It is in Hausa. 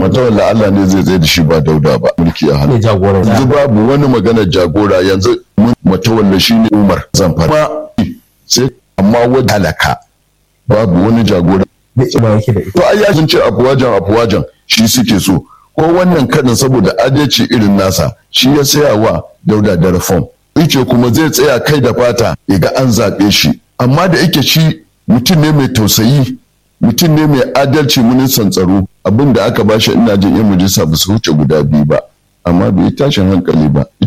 matawalla Allah ne zai tsaye da shi ba dauda ba mulki a hannu ne jagoran yanzu babu wani maganar jagora yanzu mun matawalla shi ne umar zamfara sai amma wajen halaka babu wani jagora da ima yake da ita to ai ya ce afuwajan afuwajan shi suke so ko wannan kadin saboda adalci irin nasa shi ya saya wa dauda da reform ice kuma zai tsaya kai da fata ya ga an zaɓe shi amma da yake shi mutum ne mai tausayi mutum ne mai adalci ministan tsaro abin da aka bashi ina jin yan majalisa ba su wuce guda biyu ba amma bai yi tashin hankali ba